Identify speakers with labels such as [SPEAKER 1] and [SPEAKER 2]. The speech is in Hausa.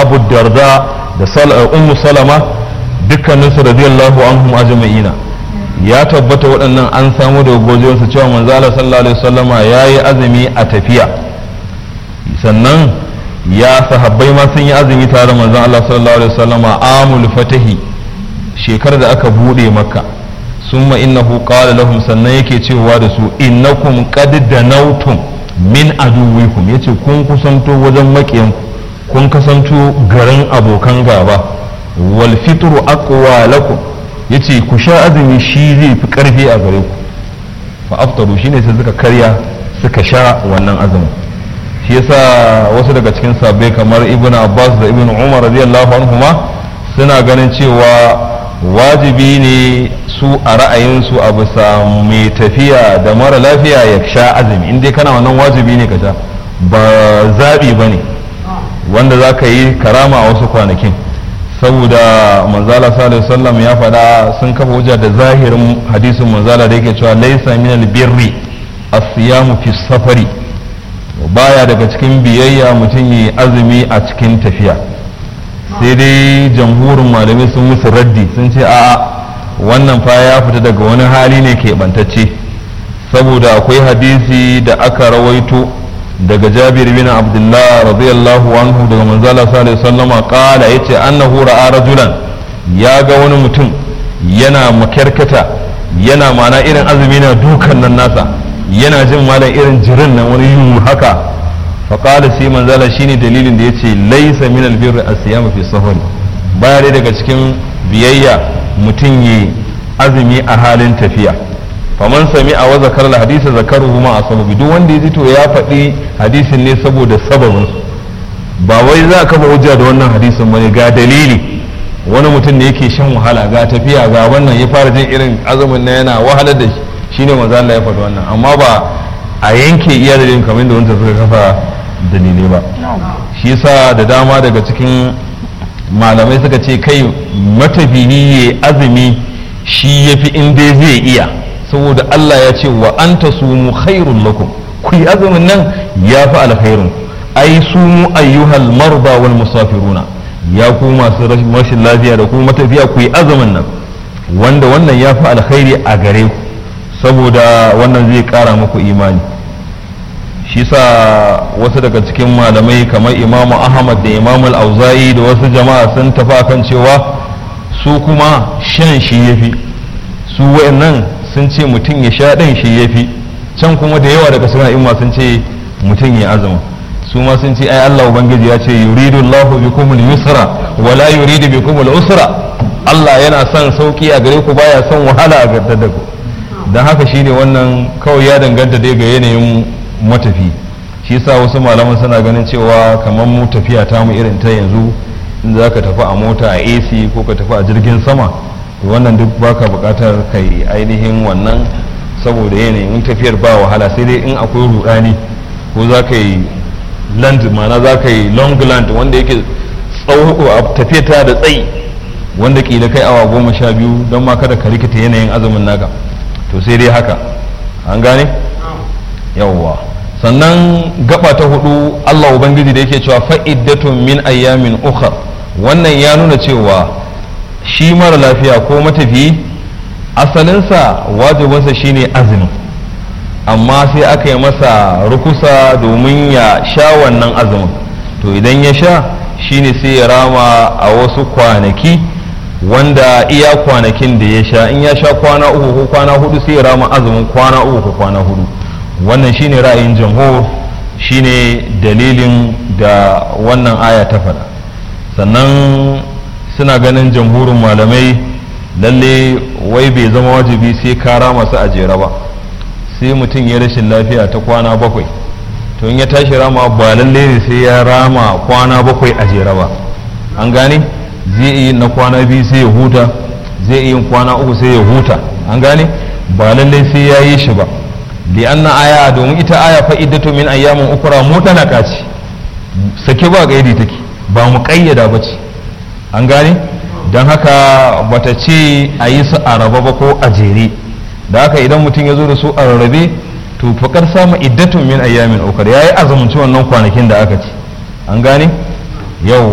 [SPEAKER 1] abu darda da ummu salama dukkaninsu radiyallahu anhum ajma'ina ya tabbata waɗannan an samu da gojiyarsu cewa manzo Allah sallallahu alaihi wasallama yayi azumi a tafiya sannan ya sahabbai ma sun yi azumi tare da manzo Allah sallallahu alaihi wasallama amul fatahi shekarar da aka bude makka summa innahu qala lahum sannan yake cewa da su innakum qad danautum min aduwikum yace kun kusanto wajen makiyanku kun kasanto garin abokan gaba wal fitru aqwa lakum yace ku sha azumi shi zai fi karfi a gare ku fa aftaru shine sai suka karya suka sha wannan azumin shi yasa wasu daga cikin sabbai kamar ibnu abbas da ibnu umar radiyallahu anhuma suna ganin cewa wajibi ne su a ra'ayinsu a bisa mai tafiya da mara lafiya ya sha azumi in dai kana wannan wajibi ne ka sha ba zaɓi ba ne wanda za ka yi karama a wasu kwanakin saboda manzala sallallahu sallam ya faɗa sun kafa hujja da zahirin hadisin manzala da yake cewa laisa min albirri as-siyamu fi safari baya daga cikin biyayya mutum yi azumi a cikin tafiya sai dai jamhurin malamai sun musu raddi sun ce a'a wannan fa ya fita daga wani hali ne ke bantacce saboda akwai hadisi da aka rawaito daga jabir bin abdullah radiyallahu anhu daga manzala sallallahu alaihi wasallam qala yace annahu ra'a rajulan ya ga wani mutum yana makarkata yana mana irin azumi na dukan nan nasa yana jin malam irin jirin nan wani yu haka faƙala sai manzala shine dalilin da ya ce laisa min albirri asiyama fi safari baya dai daga cikin biyayya mutum yi azumi a halin tafiya faman sami a waza karla hadisa zakaruhu ma a sababi duk wanda ya ji to ya faɗi hadisin ne saboda sababin ba wai za ka ba hujja da wannan hadisin bane ga dalili wani mutum ne yake shan wahala ga tafiya ga wannan ya fara jin irin azumin na yana wahalar da shi shine manzo Allah ya faɗi wannan amma ba a yanke iya dalilin kamar da wanda suka kafa dalilai ba shi yasa da dama daga cikin malamai suka ce kai matafiyi ya azumi shi ya fi in dai zai iya saboda Allah ya ce wa an ta sumu khairun lakum ku yi azumin nan ya fi alkhairun ai sumu ayyuhal marba wal musafiruna ya ku masu rashin lafiya da kuma matafiya ku yi azumin nan wanda wannan ya fi alkhairi a gare ku saboda wannan zai kara muku imani shi sa wasu daga cikin malamai kamar imamu ahmad da imamu al-auza'i da wasu jama'a sun tafi kan cewa su kuma shan shi yafi su wayannan sun ce mutum ya sha ɗin shi yafi can kuma da yawa daga suna imma sun ce mutum ya azuma su ma sun ce ai Allah ubangiji ya ce yuridu Allahu bikum al-yusra wa la yuridu bikum al-usra Allah yana son sauki a gare ku baya son wahala a gare da ku dan haka shine wannan kawai ya danganta dai ga yanayin matafi shi yasa wasu malaman suna ganin cewa kamar mu tafiya ta mu irin ta yanzu in za ka tafi a mota a AC ko ka tafi a jirgin sama to wannan duk baka bukatar kai ainihin wannan saboda yanayin tafiyar ba wahala sai dai in akwai rudani ko za ka yi land mana za ka yi long land wanda yake tsawo tafiya ta da tsayi wanda kila kai awa goma sha biyu don ma kada ka rikita yanayin azumin naka to sai dai haka an gane yawwa sannan gaba ta hudu Allah ubangiji da yake cewa fa'iddatun min ayyamin ukhar wannan ya nuna cewa shi mara lafiya ko matafiyi asalinsa wajibinsa shine azumin amma sai aka yi masa rukusa domin ya sha wannan azumin to idan ya sha shine sai ya rama a wasu kwanaki wanda iya kwanakin da ya sha in ya sha kwana uku ko kwana hudu sai ya rama azumin kwana uku ko kwana hudu wannan shine ra'ayin jamhur shine dalilin da wannan aya ta faɗa sannan suna ganin jamhurin malamai lalle wai bai zama wajibi sai kara masu ajera ba sai mutum ya rashin lafiya ta kwana bakwai to in ya tashi rama ba lalle ne sai ya rama kwana bakwai a jera ba an gane zai iya na kwana biyu sai ya huta zai iya kwana uku sai ya huta an gane ba lalle sai ya yi shi ba li'anna aya domin ita aya fa'idatu min ayyamin ukra mutalaka ce sake ba gaidi take ba mu kayyada ba ce an gane don haka bata ce a yi su a raba ba ko a jere da haka idan mutum ya zo da su a rarrabe to fakar samu iddatun min ayyamin ukra yayi azumunci wannan kwanakin da aka ce an gane yau